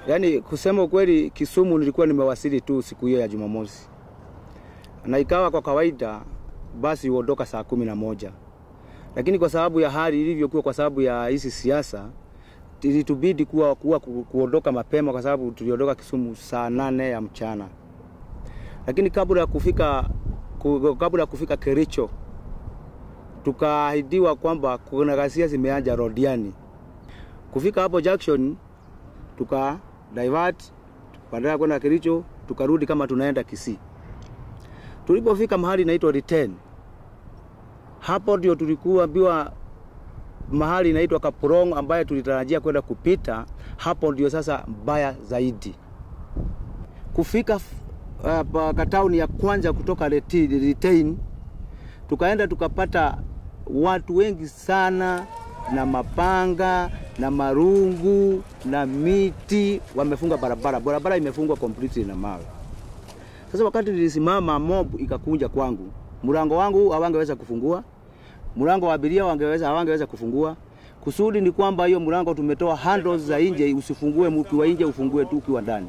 Yaani kusema ukweli, Kisumu nilikuwa nimewasili tu siku hiyo ya Jumamosi, na ikawa kwa kawaida basi huondoka saa kumi na moja, lakini kwa sababu ya hali ilivyokuwa, kwa sababu ya hizi siasa, ilitubidi kuwa, kuwa ku- kuondoka mapema, kwa sababu tuliondoka Kisumu saa nane ya mchana, lakini kabla ya kufika ku- kabla ya kufika Kericho tukaahidiwa kwamba kuna ghasia zimeanza Rodiani. Kufika hapo junction tuka divert badala ya kwenda Kericho tukarudi kama tunaenda Kisii. Tulipofika mahali inaitwa Return, hapo ndio tulikuwa ambiwa mahali inaitwa Kapurong ambaye tulitarajia kwenda kupita, hapo ndio sasa mbaya zaidi. Kufika uh, katauni ya kwanza kutoka Reti- Retain, tukaenda tukapata watu wengi sana na mapanga na marungu na miti, wamefunga barabara. Barabara imefungwa completely na mawe. Sasa wakati nilisimama, mob ikakunja kwangu, mlango wangu hawangeweza kufungua, mlango wa abiria wangeweza hawangeweza kufungua. Kusudi ni kwamba hiyo mlango tumetoa handles za nje, usifungue ukiwa nje, ufungue tu ukiwa ndani.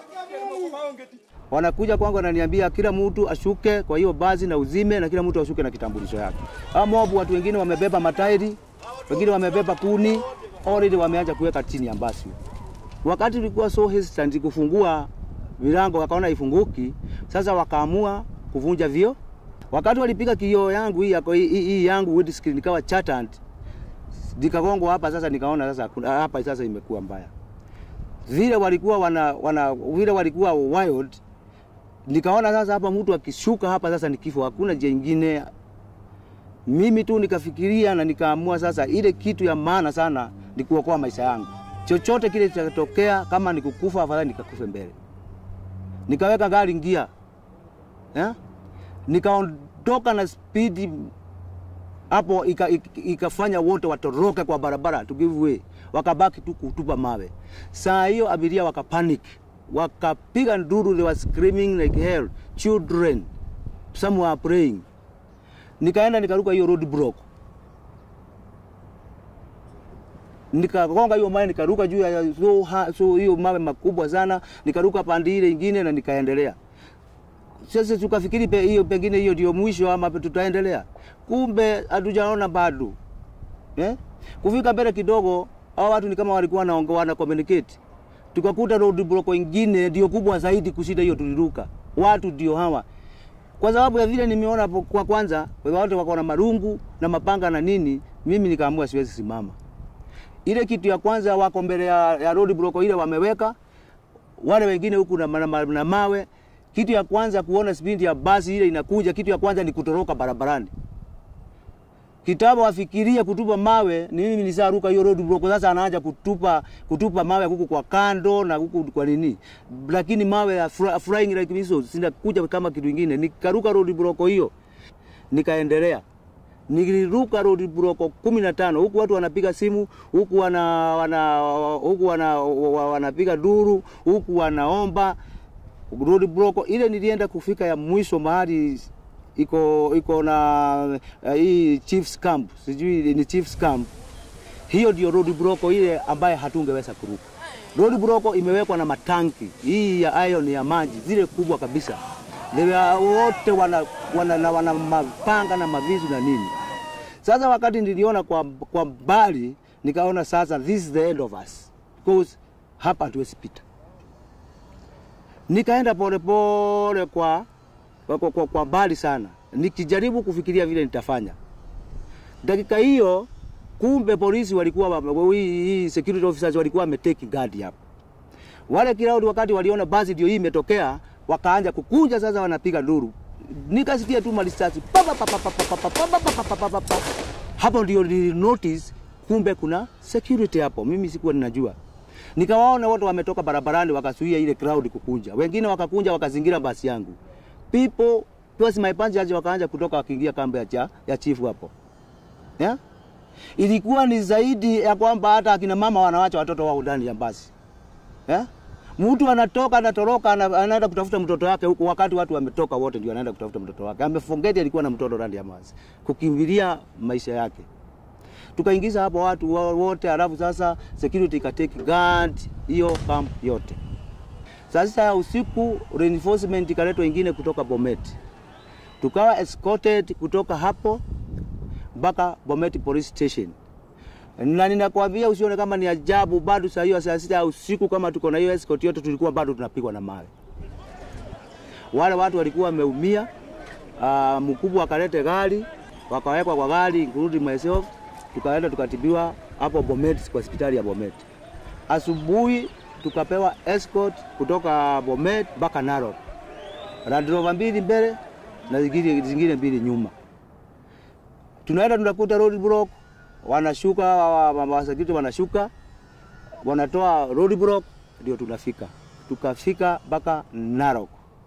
Wanakuja kwangu wananiambia kila mtu ashuke kwa hiyo basi na uzime, na kila mtu ashuke na kitambulisho yake. Hao mob, watu wengine wamebeba matairi, wengine wamebeba kuni, already wameanza kuweka chini ya basi. Wakati tulikuwa so hesitant kufungua milango, wakaona ifunguki, sasa wakaamua kuvunja vio. Wakati walipiga kioo yangu hii yako hii, hii yangu windscreen ikawa shattered, nikagongwa hapa. Sasa nikaona sasa kuna- hapa sasa imekuwa mbaya vile walikuwa wana, wana vile walikuwa wild, nikaona sasa hapa mtu akishuka hapa sasa ni kifo, hakuna njia ingine. Mimi tu nikafikiria na nikaamua sasa, ile kitu ya maana sana ni kuokoa maisha yangu. Chochote kile kitatokea, kama ni kukufa, afadhali nikakufe mbele. Nikaweka gari ngia eh? Nikaondoka na spidi hapo, ika- ika- ikafanya wote watoroke kwa barabara to give way, wakabaki tu kutupa mawe. Saa hiyo abiria wakapanic, wakapiga nduru, they were screaming like hell, children some were praying. Nikaenda nikaruka hiyo road block, nikagonga hiyo mawe, nikaruka juu ya so, ha- so hiyo mawe makubwa sana, nikaruka pande ile ingine na nikaendelea sasa tukafikiri pe, hiyo pengine hiyo ndio mwisho ama tutaendelea, kumbe hatujaona bado eh? Kufika mbele kidogo, hao watu ni kama walikuwa wanaongea wana communicate, tukakuta road block ingine ndio kubwa zaidi kushinda hiyo tuliruka. Watu ndio hawa, kwa sababu ya vile nimeona hapo kwa kwanza, watu wako na marungu na mapanga na nini, mimi nikaamua siwezi simama. Ile kitu ya kwanza wako mbele ya, ya road block ile wameweka wale wengine huku na, na, na, na mawe. Kitu ya kwanza kuona spindi ya basi ile inakuja, kitu ya kwanza ni kutoroka barabarani. Kitaba wafikiria kutupa mawe, ni mimi nisaruka hiyo road block. Sasa anaanza kutupa kutupa mawe huku kwa kando na huku kwa nini, lakini mawe ya fly, flying like missiles sinakuja kama kitu kingine. Nikaruka road block hiyo, nikaendelea niliruka road block kumi na tano huku watu wanapiga simu huku wana, wana, huku wana, wa- wanapiga duru huku wanaomba road block ile. Nilienda kufika ya mwisho mahali iko iko na uh, hii chiefs camp, sijui ni chiefs camp. Hiyo ndio road block ile ambaye hatungeweza kuruka. Road block imewekwa na matanki hii ya iron ya maji zile kubwa kabisa, Ndio wote wana, wana, wana, wana mapanga na mavisu na nini. Sasa wakati niliona kwa, kwa mbali nikaona sasa this is the end of us because hapa hatuwezi pita. Nikaenda polepole kwa, kwa, kwa, kwa, kwa mbali sana nikijaribu kufikiria vile nitafanya. Dakika hiyo kumbe polisi walikuwa wa- hii hii security officers walikuwa wameteki guard hapo. Wale crowd wakati waliona basi ndio hii imetokea, wakaanza kukunja sasa, wanapiga nduru. Nikasikia tu marisasi pa pa pa pa pa pa pa pa pa pa pa pa pa pa. Hapo ndio nili notice kumbe kuna security hapo, mimi sikuwa ninajua. Nikawaona wote wametoka barabarani wakazuia ile crowd kukunja, wengine wakakunja wakazingira basi yangu. People plus my passengers wakaanza kutoka wakiingia kambi ya, cha- ya chifu hapo yeah? Ilikuwa ni zaidi ya kwamba hata akina mama wanawacha watoto wao ndani ya basi eh? Mtu anatoka anatoroka, ana- anaenda kutafuta mtoto wake huko, wakati watu wametoka wote, ndio anaenda kutafuta mtoto wake. Amefongeti alikuwa na mtoto ndani ya basi, kukimbilia maisha yake. tukaingiza hapo watu wa- wote, halafu sasa security ikatake guard hiyo camp yote. Sasa usiku reinforcement ikaletwa ingine kutoka Bomet, tukawa escorted kutoka hapo mpaka Bomet police station na ninakwambia usione kama ni ajabu, bado saa hiyo saa sita ya usiku kama tuko na hiyo escort yote, tulikuwa bado tunapigwa na mawe. Wale watu walikuwa wameumia. Uh, mkubwa akalete gari, wakawekwa kwa gari, including myself, tukaenda tukatibiwa hapo Bomet, kwa hospitali ya Bomet. Asubuhi tukapewa escort kutoka Bomet mpaka Narok, Land Rover mbili mbele na zingine, zingine mbili nyuma. Tunaenda tunakuta road block, wanashuka wa- wa- wasakiti wanashuka, wanatoa road block, ndio tunafika. Tukafika mpaka Narok.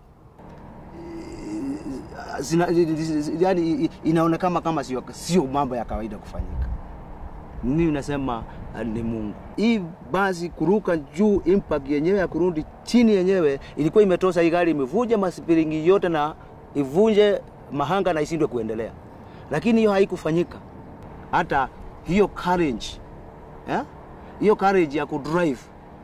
Zina, yani inaonekana kama sio sio mambo ya kawaida kufanyika. Mimi nasema ah, ni Mungu. Hii basi kuruka juu, impact yenyewe ya kurudi chini yenyewe ilikuwa imetosha. Hii gari imevunja maspiringi yote na ivunje mahanga na ishindwe kuendelea, lakini hiyo haikufanyika. Hata hiyo courage eh? hiyo courage ya kudrive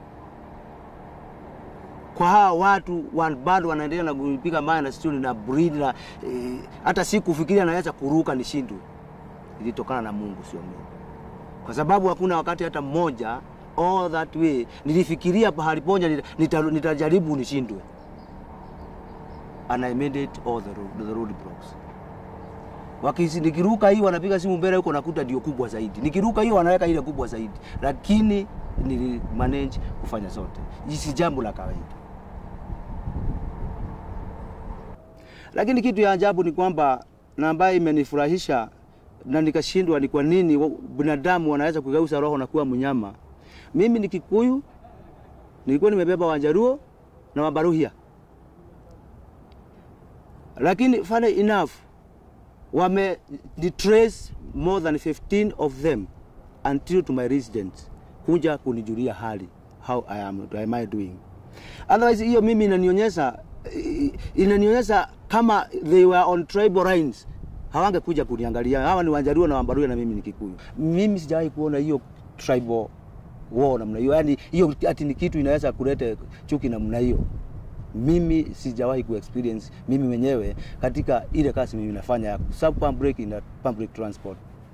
kwa hawa watu wa- bado wanaendelea na kupiga mawe na stuli na breed na eh, hata si kufikiria naweza kuruka nishindwe, ilitokana na Mungu, sio mimi, kwa sababu hakuna wakati hata mmoja all that way nilifikiria pahali poja nita- nita- nitajaribu nishindwe, and I made it all the road, the road blocks. Wakisi, nikiruka hii wanapiga simu mbele huko nakuta ndio kubwa zaidi, nikiruka hiyo wanaweka ile kubwa zaidi, lakini nili manage kufanya zote. Hii si jambo la kawaida. Lakini kitu ya ajabu ni kwamba na ambayo imenifurahisha na nikashindwa ni kwa nini wa- binadamu wanaweza kugeuza roho na kuwa mnyama. Mimi ni Kikuyu, nilikuwa nimebeba Wanjaruo na Wabaruhia, lakini funny enough wame trace more than 15 of them until to my residence kuja kunijulia hali how I am, am I doing otherwise hiyo mimi inanionyesha eh, inanionyesha kama they were on tribal lines hawangekuja kuniangalia hawa ni Wanjaruo na Wambaruya na mimi ni Kikuyu mimi sijawahi kuona hiyo tribal war namna hiyo yani hiyo ati ni kitu inaweza kuleta chuki namna hiyo mimi sijawahi ku experience mimi mwenyewe katika ile kazi mimi nafanya ya sub public na public transport.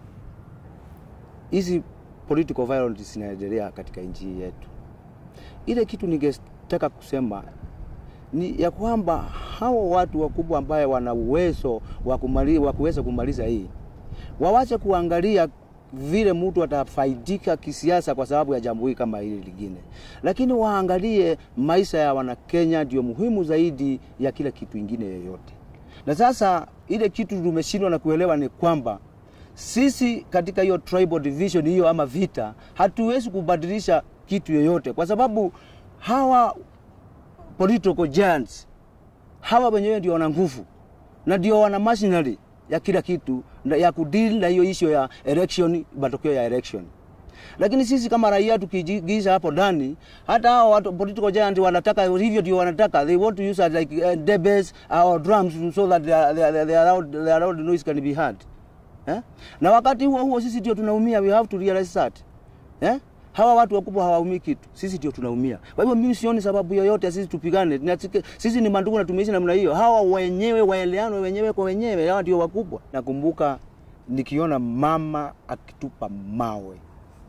Hizi political violence zinaendelea katika nchi hii yetu. Ile kitu ningetaka kusema ni ya kwamba hao watu wakubwa ambaye wana uwezo wa kumali, wa kuweza kumaliza hii wawache kuangalia vile mtu atafaidika kisiasa kwa sababu ya jambo hili kama hili lingine, lakini waangalie maisha ya Wanakenya ndio muhimu zaidi ya kila kitu ingine yoyote. Na sasa ile kitu tumeshindwa na kuelewa ni kwamba sisi katika hiyo tribal division hiyo ama vita, hatuwezi kubadilisha kitu yoyote, kwa sababu hawa political giants hawa wenyewe ndio wana nguvu na ndio wana machinery ya kila kitu na ya kudeal na hiyo issue ya election, matokeo ya election. Lakini sisi kama raia tukijigisha hapo ndani, hata hao watu political giant wanataka hivyo, ndio wanataka they want to use it like uh, debes or drums so that their, their, their, loud, their loud noise can be heard eh? Na wakati huo huo sisi ndio tunaumia, we have to realize that eh? Hawa watu wakubwa hawaumii kitu, sisi ndio tunaumia. Kwa hivyo mimi sioni sababu yoyote ya sisi tupigane. Tunatike- Sisi ni mandugu na tumeishi namna hiyo. Hawa wenyewe waeleano wenyewe kwa wenyewe, hawa ndio wakubwa. Nakumbuka nikiona mama akitupa mawe.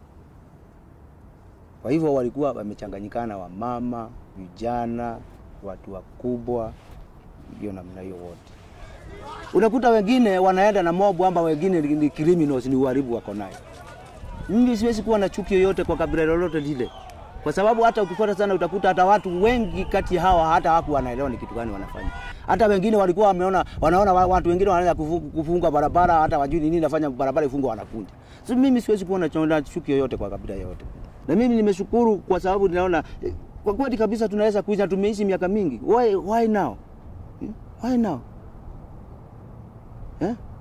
Kwa hivyo walikuwa wamechanganyikana, wa mama, vijana, watu wakubwa, hiyo namna hiyo wote. Unakuta wengine wanaenda na mob amba wengine ni ni criminals, ni uharibu wako nayo. Mimi siwezi kuwa na chuki yoyote kwa kabila lolote lile, kwa sababu hata ukifuata sana utakuta hata watu wengi kati ya hawa hata hawaku wanaelewa ni kitu gani wanafanya. Hata wengine walikuwa wameona, wanaona wa- watu wengine wanaanza kufu- kufunga barabara, hata wajui ni nini nafanya barabara ifungwe, wanakunja. So mimi siwezi kuwa na chonda chuki yoyote kwa kabila yoyote, na mimi nimeshukuru kwa sababu ninaona eh, kwa kweli kabisa tunaweza kuishi na tumeishi miaka mingi. Why, why now? Hmm? Why now? Eh?